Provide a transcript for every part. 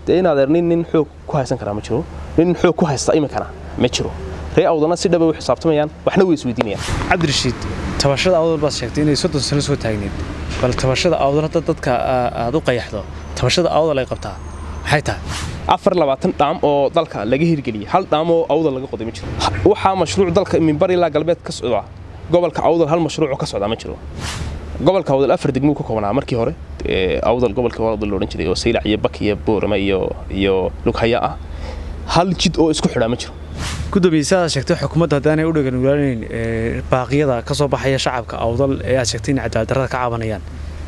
dee in adeer nin nin xoog ku haysan karaa ma jiro nin xoog ku haysta iminkana ma jiro ree awdalna si dhaba u xisaabtamayaan waxna way isweydiinayaan cabdirashiid tabashada awdal baad sheegtay inay soddon sano soo taagneed bal tabashada awdal hadda dadka aad u qayaxdo tabashada awdal ay qabtaa maxay tahay afar labaatan dhaam oo dalka laga hirgeliyey hal dhaam oo awdal laga qoday ma jiro waxaa mashruuc dalka minbar ilaa galbeed ka socda gobolka awdal hal mashruuc oo ka socdaa ma jiro gobolka awdal afar degmuu ka koobnaa markii hore awdal gobolka awdal loodhan jiray oo saylac iyo bak iyo boorama iyo iyo lughaya ah hal jid oo isku xidhaa ma jiro gudoomiye si aad sheegtay xukuumadda haddaanay u dhagan walaanayn baaqyada ka soo baxaya shacabka awdal ee aad sheegtay in cadaaladdarrada ka cabanayaan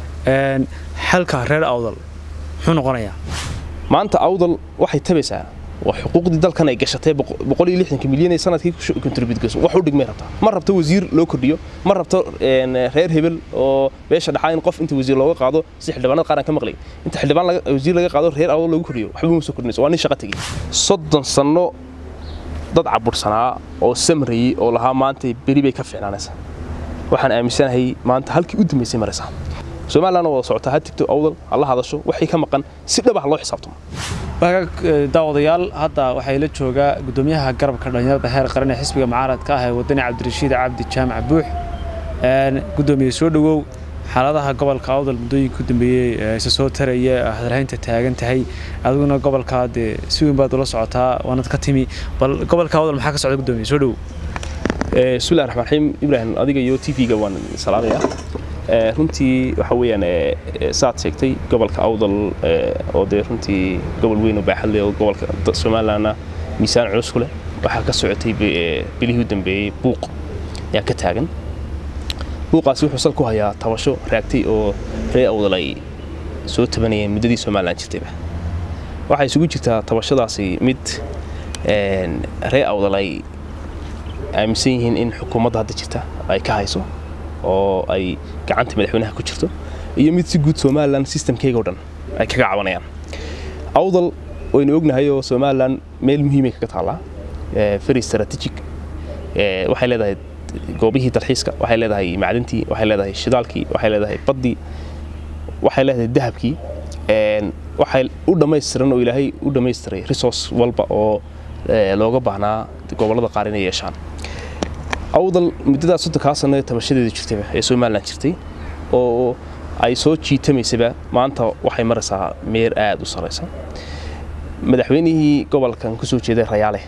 xalka reer awdal muxuu noqonayaa maanta awdal waxay tabaysaa waa xuquuqdii dalkan ay gashatay milyan ee sanadkii kontributgeyso wax u dhigmay rabtaa ma rabto wasiir loo kordhiyo ma rabto reer hebel oo beesha dhaxaa in qof inta wasiir looga qaado si xildhibaanada qaran ka maqlay inta xildhibaan wasiir laga qaado reer awdal loogu kordhiyo waxba ma soo kordhinayso waa nin shaqo tegey soddon sanno dad cabursanaa oo samrayey oo lahaa maanta beri bay ka fiicnaanaysaa waxaan aaminsanahay maanta halkii u dambaysay maraysaa somalilandna wada socotaa ha tigto awdal hala hadasho waxay ka maqan si dhaba ha loo xisaabtamo daawadayaal hadda waxay la joogaa gudoomiyaha garabka dhallinyarada heer qaran ee xisbiga mucaaradka ah ee wadani cabdirashiid cabdi jaamac buux gudoomiye soo dhowow xaaladaha gobolka awdal muddooyinka ku dambeeyey isa soo taraya hadalhaynta taagan tahay adiguna gobolkaa dee si weyn baad ula socotaa waanad ka timi bal gobolka awdal maxaa ka socda gudoomiye soo dhowow bismillahi raxmaan raxiim ibraahim adiga iyo t v-ga waan salaamayaa runtii waxa weeyaan saad sheegtay gobolka awdal oo dee runtii gobol weyn oo baaxad leh oo gobolka somalilandna miisaan culus ku leh waxaa ka socotay bilihii u dambeeyey buuq ayaa ka taagan buuqaasi wuxuu sal ku hayaa tabasho raagtay oo ree awdal ay soo tabanayeen muddadii somaliland jirtayba waxaa isugu jirtaa tabashadaasi mid ree awdal ay aaminsan yihiin in xukuumadda hadda jirta ay ka hayso oo ay gacanta madaxweynaha ku jirto iyo mid si guud somalilan systemkeyga o dhan ay kaga cabanayaan awdal waynu ognahay oo somalilan meel muhiimay kaga taallaa very strategic waxay leedahay goobihii dalxiiska waxay leedahay macdintii waxay leedahay shidaalkii waxay leedahay baddii waxay leedahay dahabkii waxay u dhammaystiran oo ilaahay u dhammaystiray resource walba oo looga baahnaa gobollada qaar inay yeeshaan awdal muddadaas soddonkaa sanno ee tabashadeeda jirtayba ee somalilan jirtay oo ay soo jiitamaysaba maanta waxay maraysaa meer aad u saraysa madaxweynihii gobolkan ku soo jeeday rayaale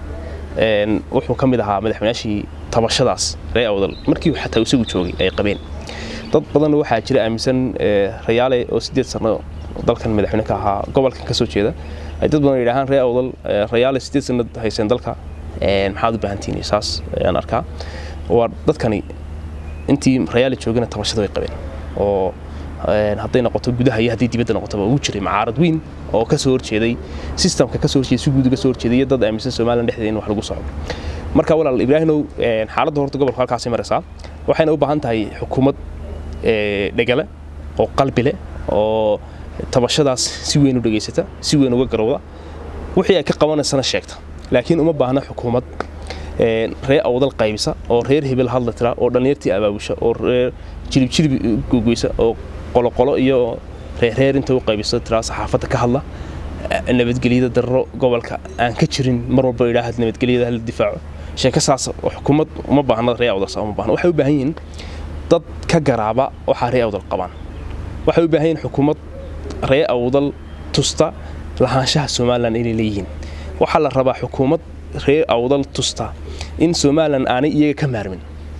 wuxuu ka mid ahaa madaxweynaashii tabashadaas ree awdal markii xataa isagu joogay ay qabeen dad badanna waxaa jira aaminsan rayaale oo siddeed sanno dalkan madaxweyne ka ahaa gobolkan ka soo jeeda ay dad badan yidhaahaan ree awdal rayaale siddeed sanno hayseen dalka maxaad u baahantihiin saas ayaan arkaa waa dadkani intii rayaali joogana tabashada way qabeen oo hadday noqoto gudaha iyo haddii dibadda noqotoba ugu jiray macaarad weyn oo ka soo horjeeday sistamka ka soo horjeeday si guud uga soo horjeeday iyo dad aaminsan somaliland dhexdeeda in wax lagu soco marka walaal ibraahimow xaaladda horta gobolka halkaasay maraysaa waxayna u baahan tahay xukuumad dhegale oo qalbi leh oo tabashadaas si weyn u dhegaysata si weyn uga garowda wixii ay ka qabanaysana sheegta laakiin uma baahna xukuumad ree awdal qaybisa oo reer hebel hadla tira oo dhallinyartii abaabusha oo reer jilib jilib gogoysa oo qoloqolo iyo reerreer inta u qaybisa tiraa saxaafadda ka hadla nabadgelyada darro gobolka aan ka jirin mar walba idhaahad nabadgelyada hala difaaco sheeko saas xukuumad uma baahna ree awdal saa uma baahna waxay u baahan yihiin dad ka garaaba waxaa ree awdal qabaan waxay u baahan yihiin xukuumad ree awdal tusta lahaanshaha somalilan inay leeyihiin waxaa la rabaa xukuumad reer awdal tusta in somalilan aanay iyaga ka maarmin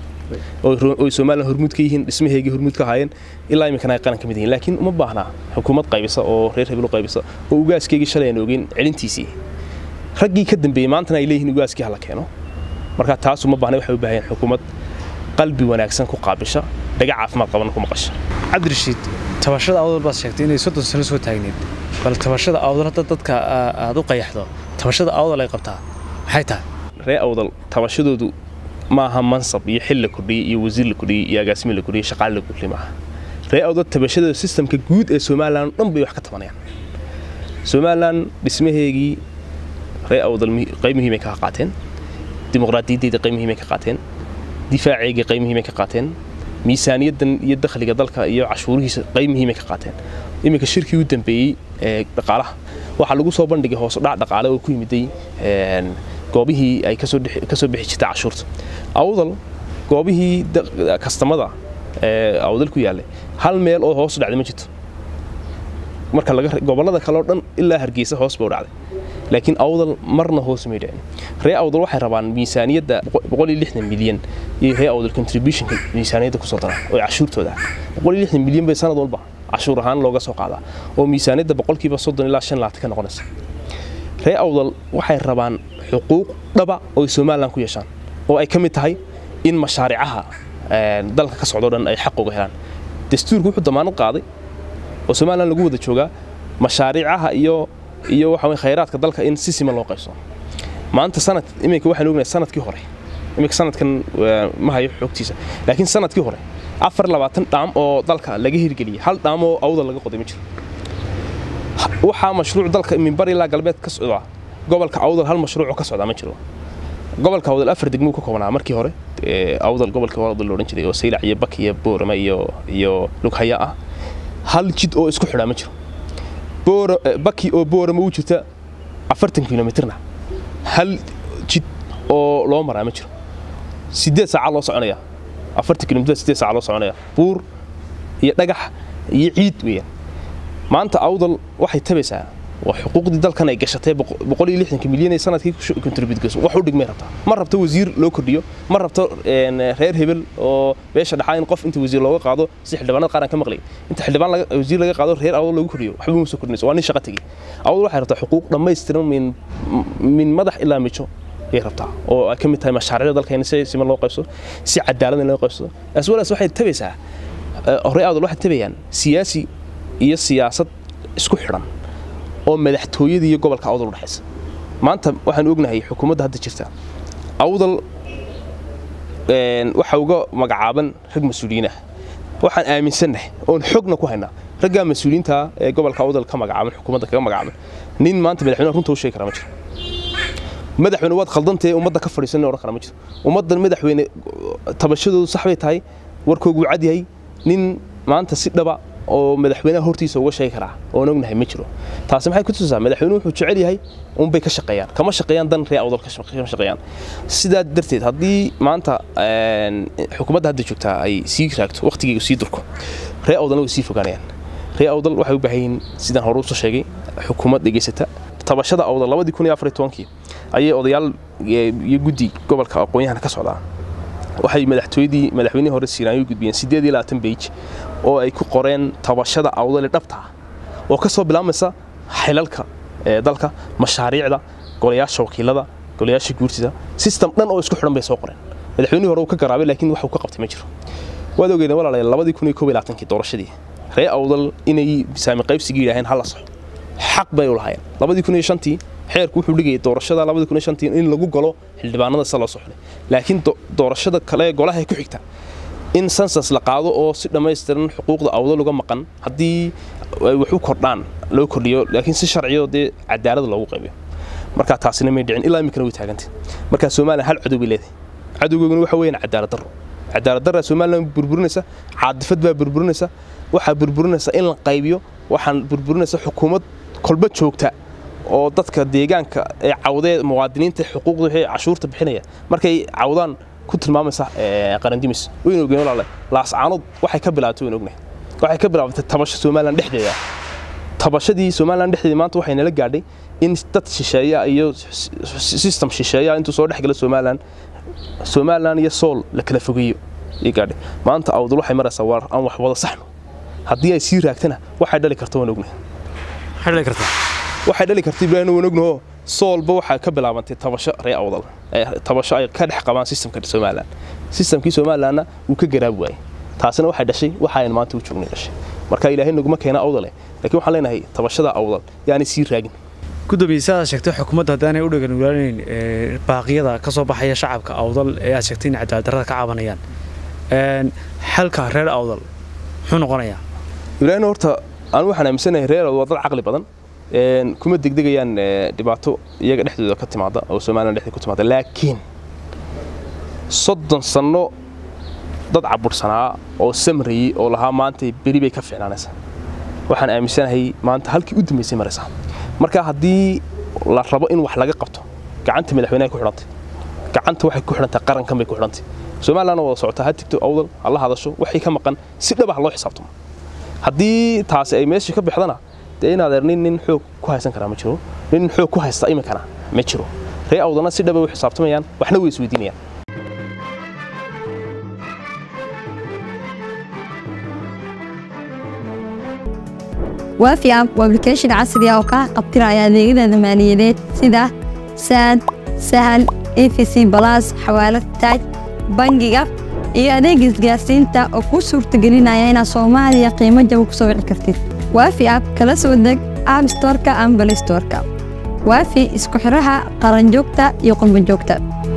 oy somalilan hormuud ka yihiin dhismaheygii hormuud ka ahaayeen ilaa iminkana ay qaran ka mid yihiin laakiin uma baahnaa xukuumad qaybisa oo reer hebel u qaybisa oo ugaaskeygii shalay aan ogeyn celintiisii raggii ka dambeeyey maantana ay leeyihiin ugaaskii hala keeno marka taas uma baahna waxay u baahan yihiin xukuumad qalbi wanaagsan ku qaabisha dhaga caafimaad qaban ku maqasha cabdirashiid tabashada awdal baad sheegtay inay soddon sano soo taagneed bal tabashada awdal hadda dadka aad u qayaxdo tabashada awdal ay qabtaa maxay tahay ree awdal tabashadoodu maaha mansab iyo xil la kordhiyey iyo wasiir la kordhiyey iyo agaasimi la kordhiyey shaqaale la kordhiyey maaha ree awdal tabashadooda sistamka guud ee somalilan dhan bay wax ka tabanayaan somalilan dhismaheegii ree awdal qayb muhiimay ka qaateen dimuqraadiyaddeeda qayb muhiimay ka qaateen difaaceygii qayb muhiimay ka qaateen miisaaniyaddan iyo dakhliga dalka iyo cashuurihiisa qayb muhiimay ka qaateen iminka shirkii u dambeeyey ee dhaqaalaha waxaa lagu soo bandhigay hoos u dhac dhaqaale oo ku yimiday goobihii ay kasoo kasoo bixi jirtay cashuurta awdal goobihii kastamada ee awdal ku yaallay hal meel oo hoos u dhacday ma jirto marka laga gobollada kale oo dhan ilaa hargeysa hoos buu dhacday laakiin awdal marna hoos may dhicin ree awdal waxay rabaan miisaaniyadda milyan iyo ree awdal contributionka miisaaniyadda kusoo daraan oo cashuurtooda milyan bay sanad walba cashuur ahaan looga soo qaadaa oo miisaaniyadda boqolkiiba soddon ilaa shan laatan ka noqonaysa ree awdal waxay rabaan xuquuq dhaba oo ay somalilan ku yeeshaan oo ay ka mid tahay in mashaaricaha dalka ka socdo dhan ay xaq uga helaan dastuurku wuxuu damaanad qaaday oo somalilan lagu wada joogaa mashaariicaha iyo iyo waxa weye khayraadka dalka in si siman loo qaybso maanta sanad iminka waxaan ognahay sanadkii hore iminka sanadkan ma hayo xogtiisa laakiin sanadkii hore afar labaatan dhaam oo dalka laga hirgeliyey hal dhaam oo awdal laga qoday ma jiro waxaa mashruuc dalka minbar ilaa galbeed ka socdaa gobolka awdal hal mashruuc oo ka socdaa ma jiro gobolka awdal afar degmuu ka koobnaa markii hore awdal gobolka awdal loodhan jiray oo saylac iyo bak iyo boorama iyo iyo lughaya ah hal jid oo isku xidhaa ma jiro baki oo boorama u jirta afartan kilomitirna hal jid oo loo maraa ma jiro sideed saaca loo soconaya afartan kilomitr sideed saaca loo soconaya buur iyo dhagax iyo ciid weeyaan maanta awdal waxay tabaysaa waa xuquuqdii dalkan ay gashatay boqol iyo lixdanka milyan ee sanadkii contribute gayso wax u dhigmay rabtaa ma rabto wasiir loo kordhiyo ma rabto reer hebel oo beesha dhaxaa in qof inta wasiir looga qaado si xildhibaanada qaran ka maqlay inta xildhibaan wasiir laga qaado reer awdal loogu kordhiyo waxba ma soo kordhinayso waa nin shaqo tegey awdal waxay rabtaa xuquuq dhammaystiran min min madax ilaa mijo ayay rabtaa oo ay ka mid tahay mashaariicda dalkeena si siman loo qaybsado si cadaalad in loo qaybsado as well as waxay tabaysaa hore awdal waxay tabayaan siyaasi iyo siyaasad isku xidhan oo madaxtooyada iyo gobolka awdal udhexaysa maanta waxaan ognahay xukuumadda hadda jirta awdal waxa uga magacaaban rag mas-uuliyiin ah waxaan aaminsannahay oon xogna ku haynaa raggaa mas-uuliyiinta ee gobolka awdal ka magacaaban xukuumadda kaga magacaaban nin maanta madaxweynaha runta u sheegi kara ma jiro madaxweyne waad khaldantahe ummadda ka fadhiisan odhan kara ma jiro ummaddan madaxweyne tabashadoodu sax bay tahay warkoogu cad yahay nin maanta si dhaba oo madaxweynaha hortiisa uga sheegi karaa oon ognahay ma jiro taasi maxay ku tusaa madaxweynuhu wuxuu jecel yahay unbay ka shaqeeyaan kama shaqeeyaan dan ree awdal ka shaqeeyaan sidaa darteed haddii maanta xukuumadda hadda joogtaa ay sii raagto waqtigeega sii durko ree awdalna way sii fogaanayaan ree awdal waxay u baahan yihiin sidaan hore usoo sheegay xukuumad dhegaysata tabashada awdal labadii kun iyo afar iyo tobankii ayay odayaal iyo guddi gobolka aqoon-yahana ka socdaa waxay madaxtooyadii madaxweynihii hore siiraan u gudbiyeen siddeed iyo labaatan beij oo ay ku qoreen tabashada awdale dhabta ah oo ka soo bilaabmaysa xilalka ee dalka mashaariicda golayaasha wakiilada golayaasha guurtida system dhan oo isku xidhan bay soo qoreen madaxweynihii hore uu ka garaabay laakiin wax uu ka qabtay ma jiro waad ogeydeen walaalayaal labadii kun iyo koob iyo labaatankii doorashadii ree awdal inay saami qaybsigii yidhaaheen hala saxo xaq bay u lahaayeen labadii kun iyo shantii xeerku wuxuu dhigayay doorashada labadii kun iyo shantii in lagu galo xildhibaanada sida loo soo xulay laakiin doorashada kale ee golaha ku xigta in sansas la qaado oo si dhammaystiran xuquuqda awdal uga maqan haddii ay wax u kordhaan loo kordhiyo laakiin si sharciyo dee cadaalada loogu qaybiyo markaa taasina may dhicin ilaa iminkana way taagantay markaa somalilan hal cadow bay leedahay cadowgeeguna waxa weeyaan cadaalad darro cadaalad darraa somalilan burburinaysa caadifad baa burburinaysa waxaa burburinaysa in la qaybiyo waxaan burburinaysa xukuumad kolba joogta oo dadka deegaanka ee cawdee muwaadiniinta xuquuqda wixii cashuurta bixinaya markay cawdaan ku tilmaamaysa qarandimis waynu ogeyn walaale laascaanood waxay ka bilaabtay waynu ognahay waxay ka bilaabatay tabasho somalilan dhexdeeda tabashadii somalilan dhexdeeda maanta waxay nala gaadhay in dad shisheeya iyo system shisheeya intuu soo dhexgala somalilan somalilan iyo sool la kala fogeeyo iyo gaadhay maanta awdal waxay maraysaa waar aan wax wada saxno haddii ay sii raagtana waxay dhali karta waan ognahay maxay dhali kartaa waxay dhali karta ibraahim waan ognaho soolba waxaa ka bilaabantay tabasho ree awdal tabasho ay ka dhex qabaan systemka somalilan systemkii somalilanna wuu ka garaabi waayey taasina waxay dhashay waxa aynu maanta u joognay dhashay marka ilaahay naguma keena awdale laakiin waxaan leenahay tabashada awdal yaanay sii raagin gudoomiye si aad sheegtay xukuumadda haddaanay u dhagan walaanayn baaqyada ka soo baxaya shacabka awdal ee aad sheegtay in cadaaladdarrada ka cabanayaan xalka reer awdal muxuu noqonayaa ibraahim horta anu waxaan aaminsanahay reer awdal waa dad caqli badan kuma degdegayaan dhibaato iyaga dhexdooda ka timaada oo somalilan dhexdeeda ku timaada laakiin soddon sanno dad cabursanaa oo samrayey oo lahaa maanta beri bay ka fiicnaanaysaa waxaan aaminsanahay maanta halkii u dambaysay maraysaa marka haddii la rabo in wax laga qabto gacanta madaxweynaha ku xidhantay gacanta waxay ku xidhantahay qarankan bay ku xidhantay somalilandna wada socotaa ha tigto awdal ha la hadasho waxay ka maqan si dhab ah loo xisaabtamo haddii taasi ay meeshii ka bixdana dee in adeer nin nin xoog ku haysan karaa ma jiro nin xoog ku haysta iminkana ma jiro ree awdalna si dhaba u xisaabtamayaan waxna way isweydiinayaan waafi app waa application casri ah oo kaa qabtiraya adeegyada maaliyadeed sida saad sahal efc balas xawaalad taaj bangiga iyo adeega isgaarsiinta oo kuu suurtagelinaya inaad soomaaliya qiimo jaba ku soo wici kartid waafi app kala soo deg app storeka ama balay storeka waafi isku xidhaha qaranjoogta iyo qurbanjoogta